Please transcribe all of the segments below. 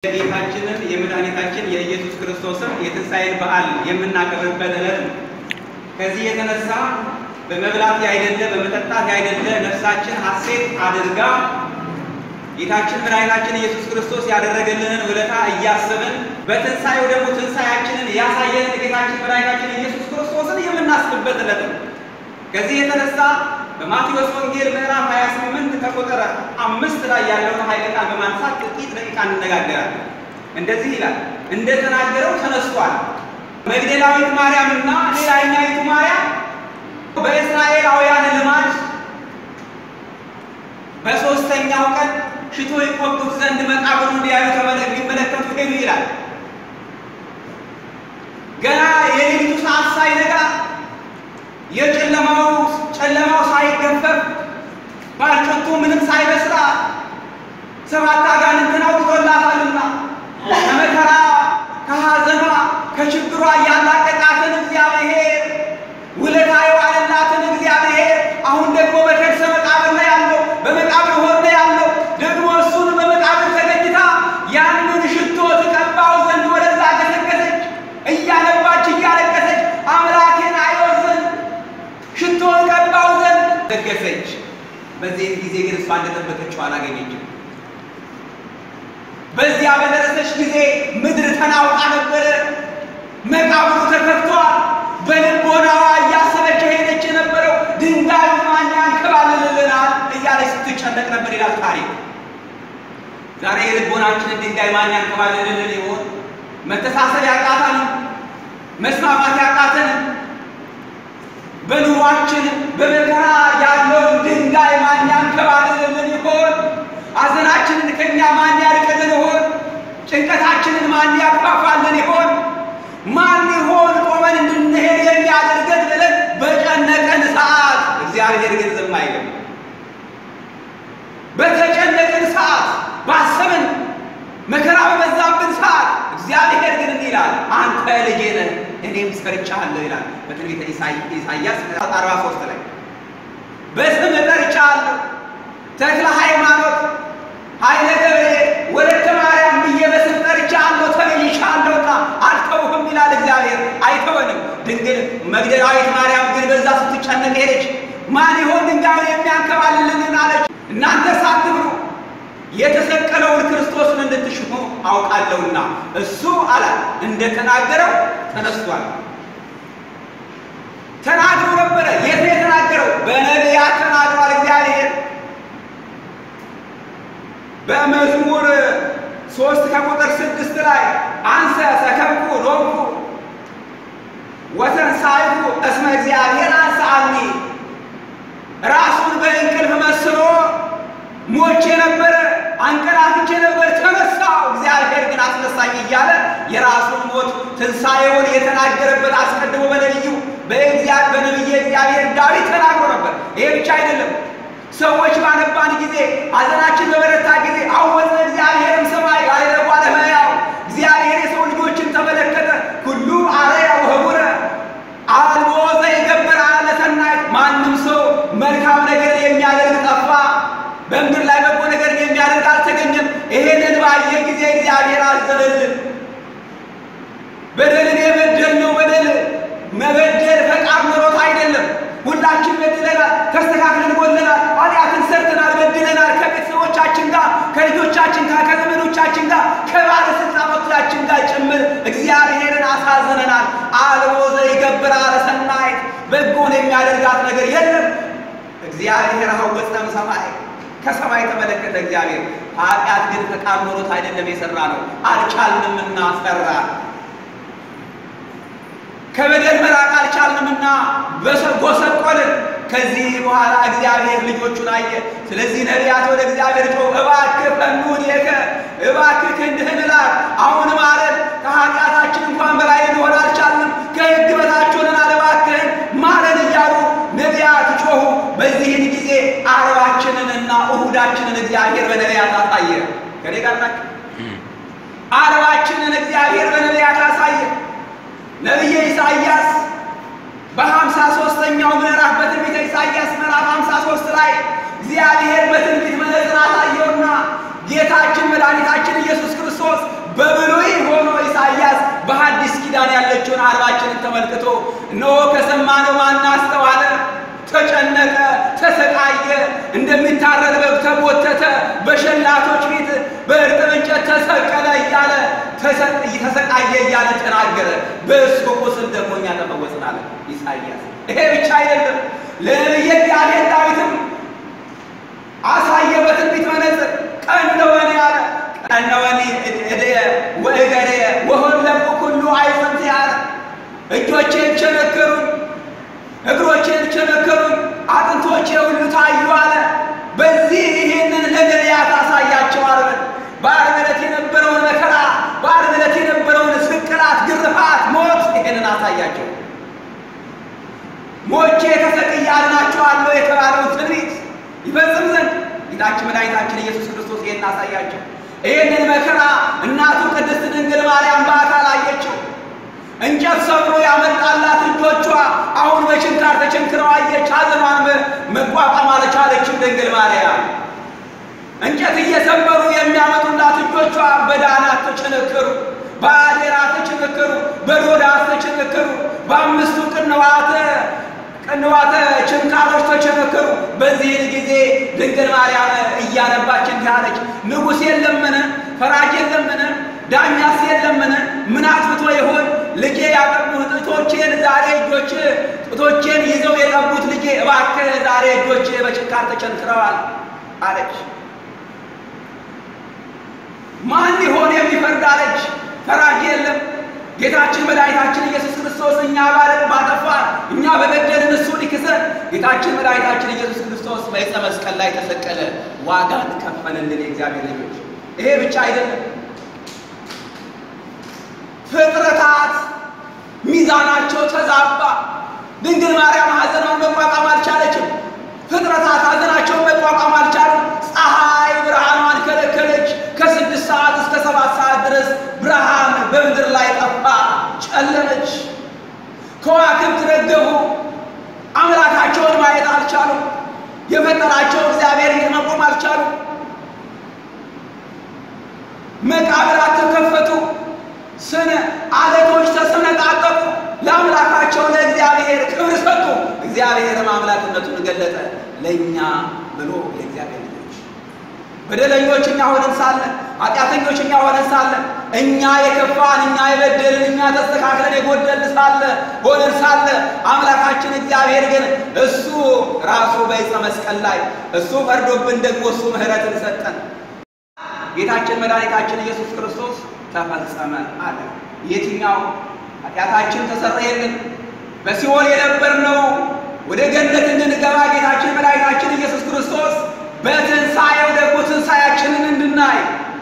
የጌታችንን የመድኃኒታችን የኢየሱስ ክርስቶስን የትንሣኤን በዓል የምናከብርበት ዕለት ነው። ከዚህ የተነሳ በመብላት ያይደለ በመጠጣት ያይደለ ነፍሳችን ሐሴት አድርጋ ጌታችን መድኃኒታችን ኢየሱስ ክርስቶስ ያደረገልንን ውለታ እያሰብን በትንሣኤው ደግሞ ትንሣኤያችንን ያሳየንን ጌታችን መድኃኒታችን ኢየሱስ ክርስቶስን የምናስብበት ዕለት ነው። ከዚህ የተነሳ በማቴዎስ ወንጌል ምዕራፍ 28 ከቁጥር አምስት ላይ ያለውን ኃይለ ቃል በማንሳት ጥቂት ደቂቃ እንነጋገራለን። እንደዚህ ይላል፣ እንደተናገረው ተነስቷል። መግደላዊት ማርያምና ሌላኛይቱ ማርያም በእስራኤላውያን ልማድ በሦስተኛው ቀን ሽቶ ይቆጡት ዘንድ መቃብሩን እንዲያዩ ተመለክ ሊመለከቱ ሄዱ ይላል። ገና የሌሊቱ ሰዓት ሳይነጋ የጨለማው ጨለማው ሳይገፈፍ ባልጮቱ ምንም ሳይበስራ ሰባት አጋንንትን አውጥቶላታልና ከመከራ ከሐዘኗ ከችግሯ ያላቀቃትን እግዚአብሔር ውለታ የዋለላትን እግዚአብሔር አሁን ደግሞ በከርሰ መቃብር ላይ ያለው በመቃብር ሆር ላይ ያለው ደግሞ እሱን በመቃብር ተገኝታ ያንን ሽቶ ትቀባው ዘንድ ወደዛ ገሰገሰች። እያነባች እያለቀሰች አምላኬን አየው ዘንድ ሽቶ ቀባው ዘንድ ገሰገሰች። በዚህ ጊዜ ግን እሷ እንደጠበቀችው አላገኘችም። በዚያ በደረሰች ጊዜ ምድር ተናውጣ ነበረ። መቃብሩ ተከፍቷል። በልቦናዋ እያሰበች ሄደች የነበረው ድንጋዩ ማን ያንከባልልልናል እያለች ስትጨነቅ ነበር ይላል ታሪክ። ዛሬ የልቦናችንን ድንጋይ ማን ያንከባልልልን ይሆን? መተሳሰብ ያቃታንም፣ መስማማት ያቃተንም፣ በኑሯችን በመከራ ያለውን ድንጋይ ማን ያንከባልልልን ይሆን? ሐዘናችንን ከኛ ማን ያርቅልን ይሆን? ጭንቀታችንን ማን ያፋፋልን ይሆን? ማን ይሆን ቆመን እንድንሄድ የሚያደርገን ብለን በጨነቀን ሰዓት እግዚአብሔር ግን ዝም አይልም። በተጨነቅን ሰዓት ባሰብን መከራ በበዛብን ሰዓት እግዚአብሔር ግን እንዲህ ይላል፣ አንተ ልጄ ነህ እኔም ሰርቻለሁ ይላል በትንቢተ ኢሳይያስ 43 ላይ በስም ጠርቻለሁ ተክለ ሃይማኖት ኃይለ ገብርኤል ወለተ ማርያም ብዬ በስም ጠርቻለሁ ተቤዥሻለሁና አልተውህም ይላል እግዚአብሔር። አይተወንም። ድንግል መግደላዊት ማርያም ግን በዛ ስትጨነቅ ሄደች። ማን ይሆን ድንጋዩን የሚያንከባልልን አለች። እናንተ ሳትብሉ የተሰቀለውን ክርስቶስን እንድትሽሙ አውቃለሁና እሱ አላ እንደተናገረው ተነስቷል። ተናግሮ ነበረ። የት ነው የተናገረው? በነቢያት ተናግሯል እግዚአብሔር በመዝሙር ሶስት ከቁጥር ስድስት ላይ አንሰ ሰከብኩ ሎኩ ወተንሳይኩ እስመ እግዚአብሔር አንሳአኒ ራሱን በእንቅልፍ መስሎ ሞቼ ነበረ፣ አንቀላፍቼ ነበር፣ ተነሳው እግዚአብሔር ግን አስነሳኝ እያለ የራሱን ሞት ትንሣኤውን የተናገረበት አስቀድሞ በነቢዩ በነቢየ እግዚአብሔር ዳዊት ተናግሮ ነበር። ይሄ ብቻ አይደለም። ሰዎች ባነባን ጊዜ ሐዘናችን በበረታ ጊዜ አወዘ እግዚአብሔርም ሰማይ አይረጓ ለመያው እግዚአብሔር የሰው ልጆችን ተመለከተ ሁሉ አረያ ወህቡረ አልቦ ዘይገብር አለ ሰናይት ማንም ሰው መልካም ነገር የሚያደርግ ጠፋ፣ በምድር ላይ በጎ ነገር የሚያደርግ አልተገኘም። ይሄንን ባየ ጊዜ እግዚአብሔር አዘነልን። በደልን የበደልነው በደል መበደል ፈቃድ ኖሮት አይደለም። ሁላችን በድለናል፣ ተስተካክለን ጎለናል፣ ኃጢአትን ሰርተናል፣ በድለናል። ከቤተሰቦቻችን ጋር፣ ከልጆቻችን ጋር፣ ከዘመዶቻችን ጋር፣ ከባለስልጣኖቻችን ጋር ጭምር እግዚአብሔርን አሳዝነናል። አልቦ ዘይገብር አለ ሰናይት በጎን የሚያደርጋት ነገር የለም። እግዚአብሔር ሀወፀም ሰማይ ከሰማይ ተመለከተ እግዚአብሔር። ኃጢአት ግን ፈቃድ ኖሮት አይደለም የሰራ ነው፣ አልቻልንምና ሰራ ከበደል መራቅ አልቻልንምና ጎሰቆልን። ከዚህ በኋላ እግዚአብሔር ልጆቹን አየ። ስለዚህ ነቢያት ወደ እግዚአብሔር ጮው እባክህ ፈኑን የከ እባክህ ክንድህን ላክ፣ አሁን ማረን፣ ከኃጢአታችን እንኳን በላይ ልንሆን አልቻልንም፣ ከሕግ በታች ሆነናል፣ እባክህን ማረን እያሉ ነቢያት ጮሁ። በዚህን ጊዜ አርባችንንና እሁዳችንን እግዚአብሔር በነቢያት አሳየ። ከኔ ጋር ናቸው። አርባችንን እግዚአብሔር በነቢያት አሳየ። ነቢየ ኢሳይያስ በሀምሳ ሦስተኛው ምዕራፍ በትንቢተ ኢሳይያስ ምዕራፍ ሀምሳ ሦስት ላይ እግዚአብሔር በትንቢት መነጽር አሳየውና ጌታችን መድኃኒታችን ኢየሱስ ክርስቶስ ተመልክቶ እነሆ ከሰማነው ማን አስተዋለ? ተጨነቀ፣ ተሰቃየ፣ እንደሚታረድ በግ ተጎተተ፣ በሸላቶች ፊት በእርጥብ እንጨት ተሰቀለ እያለ ተሰቃየ እያለ ተናገረ። በእሱ ቁስል ደግሞ እኛ ተፈወስን አለ ኢሳይያስ። ይሄ ብቻ አይደለም። ለነቢየ እግዚአብሔር ዳዊትም አሳየ በትንቢት መነጽር ቀነወኒ አለ ቀነወኒ እድየ ወእገርየ ወሆለቁ ኩሉ አይጽምት አለ እጆቼን ቸነከሩኝ እግሮቼን ቸነከሩኝ አጥንቶቼ ሁሉ ታዩ አለ። በዚህ ይህንን ለነቢያት አሳያቸው። ዓርብ በዓርብ ዕለት የነበረውን መከራ፣ በዓርብ ዕለት የነበረውን ስቅላት፣ ግርፋት፣ ሞት ይህንን አሳያቸው። ሞቼ ተሰቅዬ አድናቸዋለሁ የተባለውን ትንቢት ይፈጽም ዘንድ ጌታችን መድኃኒታችን ኢየሱስ ክርስቶስ ይህን አሳያቸው። ይህንን መከራ እናቱ ቅድስት ድንግል ማርያም በአካል አየችው። እንጨት ሰብሮ ያመጣላት እጆቿ አሁን በችንካር ተቸንክረው አየች። ሐዘኗን መቋቋም አልቻለችም ድንግል ማርያም። እንጨት እየሰበሩ የሚያመጡላት እጆቿ በዳናት ተቸነከሩ፣ በአዴራ ተቸነከሩ፣ በሮዳስ ተቸነከሩ፣ በአምስቱ ቅንዋተ ቅንዋተ ችንካሮች ተቸነከሩ። በዚህን ጊዜ ድንግል ማርያም እያነባች እንዲህ አለች፣ ንጉሥ የለምን? ፈራጅ የለምን? ዳኛስ የለምን? ምን አጥፍቶ ይሆን ልጄ ያጠቡት ጡቶቼን ዛሬ እጆች ጡቶቼን ይዘው የጠቡት ልጄ እባክህ ዛሬ እጆች በችንካር ተቸንክረዋል አለች። ማን ይሆን የሚፈርድ አለች። ፈራጅ የለም። ጌታችን መድኃኒታችን ኢየሱስ ክርስቶስ እኛ ባለን ባጠፋን እኛ በበደልን እሱ ሊክሰን ጌታችን መድኃኒታችን ኢየሱስ ክርስቶስ በዕፀ መስቀል ላይ ተሰቀለ፣ ዋጋን ከፈለልን። የእግዚአብሔር ልጆች ይሄ ብቻ አይደለም። ፍጥረታት ሚዛናቸው ተዛባ። ድንግል ማርያም ሐዘኗን መቋቋም አልቻለችም። ፍጥረታት ሐዘናቸውን መቋቋም አልቻሉም። ፀሐይ ብርሃኗን ከለከለች። ከስድስት ሰዓት እስከ ሰባት ሰዓት ድረስ ብርሃን በምድር ላይ ጠፋ፣ ጨለመች። ከዋክብት ረገፉ። አምላካቸውን ማየት አልቻሉም። የፈጠራቸው እግዚአብሔር መቆም አልቻሉም። መቃብራት ተከፈቱ። ስነ አለቶች ተሰነጣጠቁ። ለአምላካቸው ለእግዚአብሔር ክብር ሰጡ። እግዚአብሔርም አምላክነቱን ገለጠ ለእኛ ብሎ የእግዚአብሔር ልጆች በደለኞች እኛ ሆነን ሳለን ኃጢአተኞች እኛ ሆነን ሳለን እኛ የከፋን እኛ የበደልን እኛ ተስተካክለን የጎደልን ሳለ ሆነን ሳለ አምላካችን እግዚአብሔር ግን እሱ ራሱ በዕፀ መስቀል ላይ እሱ ፈርዶብን ደግሞ እሱ ምሕረትን ሰጠን። ጌታችን መድኃኒታችን ኢየሱስ ክርስቶስ ተፈጸመ አለ። የትኛው ኃጢአታችን ተሰረየልን፣ በሲኦል የነበርነው ወደ ገነት እንድንገባ ጌታችን መድኃኒታችን ኢየሱስ ክርስቶስ በትንሣኤው ደግሞ ትንሣኤያችንን እንድናይ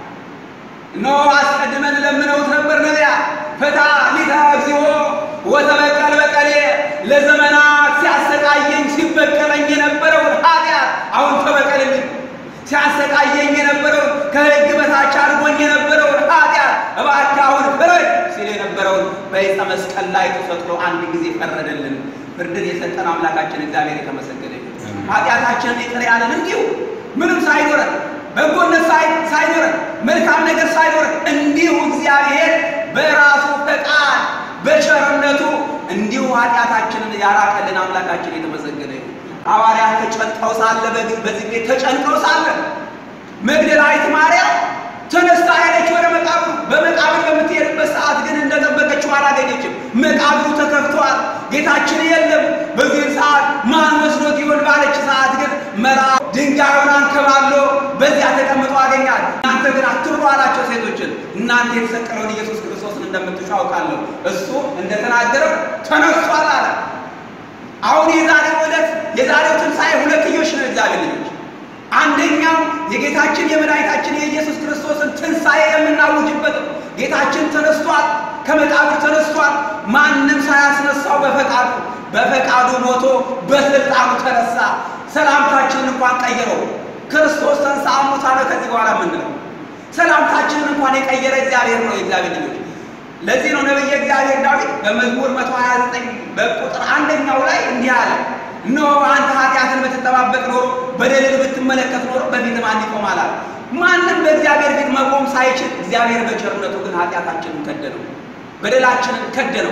እነሆ አስቀድመን ለምነውት ነበር ነቢያት ፍታ ሊተ እግዚኦ ወተበቀል በቀሌ ለዘመናት ሲያሰቃየኝ ሲበቀለኝ የነበረውን ኃጢአት አሁን ተበቀልልኝ ሲያሰቃየኝ የነበረውን ከሕግ በታች አድርጎኝ የነበረውን ኃጢአት እባክህ አሁን ፍረድ ሲል የነበረውን በዕፀ መስቀል ላይ ተሰቅሎ አንድ ጊዜ ፈረደልን። ፍርድን የሰጠን አምላካችን እግዚአብሔር የተመሰገነ ይሁን። ኃጢአታችንን ይቅር ያለን እንዲሁ ምንም ሳይኖረን በጎነት ሳይኖረን መልካም ነገር ሳይኖረን እንዲሁ እግዚአብሔር በራሱ ፈቃድ በቸርነቱ እንዲሁ ኃጢአታችንን ያራቀልን አምላካችን የተመሰገነ ይሁን። ሐዋርያት ተጨንቀው ሳለ በዚህ ቤት ተጨንቀው ሳለ መግደላዊት ማርያም ተነስታ ሄደች ወደ መቃብሩ። በመቃብር በምትሄድበት ሰዓት ግን እንደጠበቀችው አላገኘችም። መቃብሩ ተከፍቷል፣ ጌታችን የለም። በዚህ ሰዓት ማን ወስዶት ይሆን ባለች ሰዓት ግን መራ ድንጋዩን አንከባሎ በዚያ ተቀምጦ አገኛል። እናንተ ግን አትብሉ አላቸው ሴቶችን። እናንተ የተሰቀለውን ኢየሱስ ክርስቶስን እንደምትሹ አውቃለሁ፣ እሱ እንደተናገረው ተነስቷል አለ። አሁን የዛሬው ዕለት የዛሬው ትንሣኤ ሁለትዮሽ ነው። እግዚአብሔር ልጆች አንደኛው የጌታችን የመድኃኒታችን የኢየሱስ ክርስቶስን ትንሣኤ የምናውጅበት ነው። ጌታችን ተነስቷል፣ ከመቃብር ተነስቷል። ማንም ሳያስነሳው በፈቃዱ በፈቃዱ ሞቶ በስልጣኑ ተነሳ። ሰላምታችንን እንኳን ቀየረው። ክርስቶስ ተንሥአ እሙታነ ከዚህ በኋላ የምንለው ሰላምታችንን እንኳን የቀየረ እግዚአብሔር ነው። የእግዚአብሔር ልጆች ለዚህ ነው ነቢየ እግዚአብሔር ዳዊት በመዝሙር 129 በቁጥር አንደኛው ላይ እንዲህ አለ፣ እነሆ አንተ ኃጢአትን ብትጠባበቅ ኖሮ በደልን ብትመለከት ኖሮ በፊት ማን ይቆማል አለ። ማንም በእግዚአብሔር ፊት መቆም ሳይችል እግዚአብሔር በቸርነቱ ግን ኃጢአታችንን ከደነው፣ በደላችንን ከደነው፣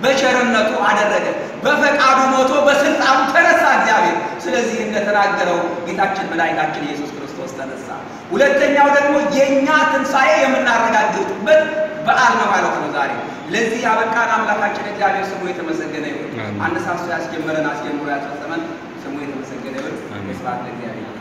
በቸርነቱ አደረገ። በፈቃዱ ሞቶ በስልጣኑ ተነሳ እግዚአብሔር። ስለዚህ እንደተናገረው ጌታችን መድኃኒታችን ኢየሱስ ክርስቶስ ተነሳ። ሁለተኛው ደግሞ የእኛ ትንሣኤ የምናረጋግጥበት በዓል ነው ማለት ነው ዛሬ። ለዚህ ያበቃን አምላካችን እግዚአብሔር ስሙ የተመሰገነ ይሁን። አሜን። አነሳስቶ ያስጀመረን አስጀምሮ ያስፈጸመን ስሙ የተመሰገነ ይሁን። አሜን። ስብሐት ለእግዚአብሔር።